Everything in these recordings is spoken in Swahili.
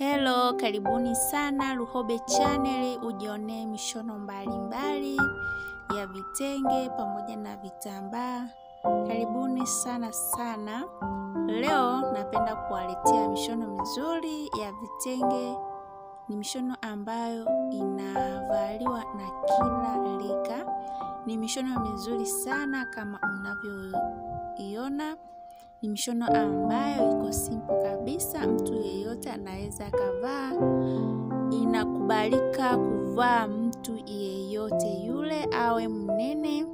Hello, karibuni sana Luhobe Channel, ujionee mishono mbalimbali mbali ya vitenge pamoja na vitambaa. Karibuni sana sana. Leo napenda kuwaletea mishono mizuri ya vitenge. Ni mishono ambayo inavaliwa na kila rika. Ni mishono mizuri sana kama mnavyoiona. Ni mishono ambayo iko simple kabisa, mtu yeyote anaweza akavaa. Inakubalika kuvaa mtu yeyote yule, awe mnene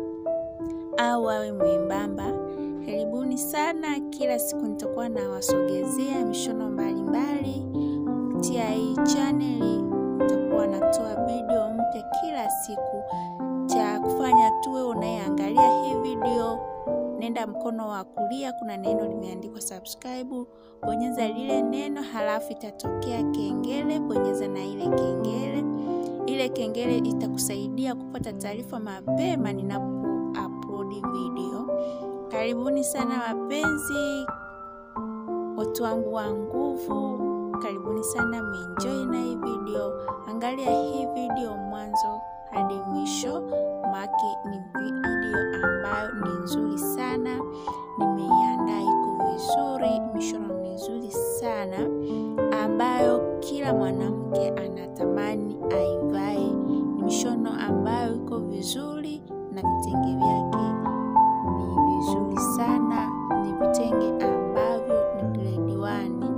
au awe mwembamba. Karibuni sana. Kila siku nitakuwa nawasogezea mishono mbalimbali kupitia hii chaneli. Nitakuwa natoa video mpya kila siku. Cha kufanya tuwe unayeangalia hii video nenda mkono wa kulia, kuna neno limeandikwa subscribe, bonyeza lile neno, halafu itatokea kengele, bonyeza na ile kengele. Ile kengele itakusaidia kupata taarifa mapema ninapo upload video. Karibuni sana wapenzi, watu wangu wa nguvu, karibuni sana, meenjoy na hii video. Angalia hii video mwanzo hadi mwisho, maki ni video ambayo ni nzuri sana, nimeiandaa iko vizuri, mishono mizuri sana ambayo kila mwanamke anatamani aivae. Ni mishono ambayo iko vizuri na vitenge vyake ni vizuri sana, ni vitenge ambavyo ni grade one.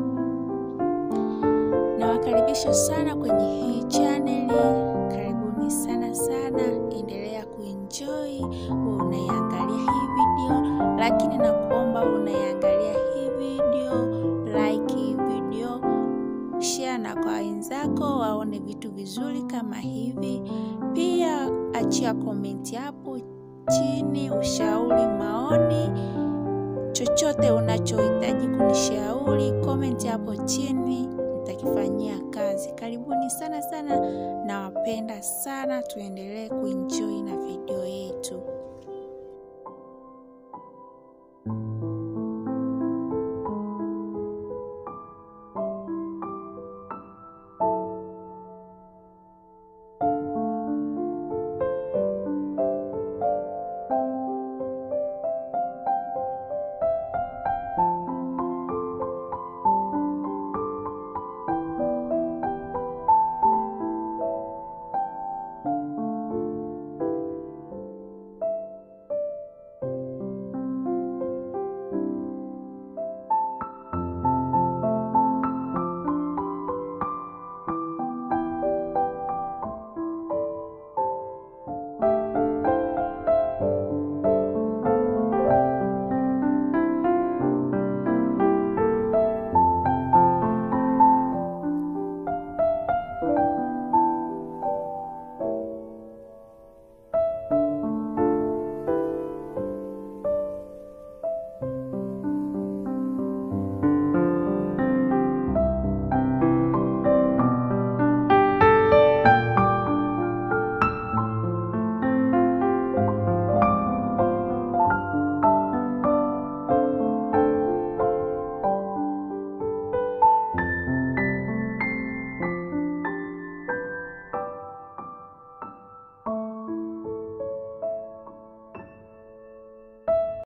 Nawakaribisha sana kwenye hii chaneli, karibuni sana sana, endelea kuenjoy unaiangalia hii video, lakini nakuomba unaiangalia hii video, like hii video, share na kwa wenzako waone vitu vizuri kama hivi. Pia achia komenti hapo chini, ushauri, maoni, chochote unachohitaji kunishauri, komenti hapo chini nitakifanyia kazi. Karibuni sana sana, nawapenda sana, tuendelee kuenjoy na video yetu.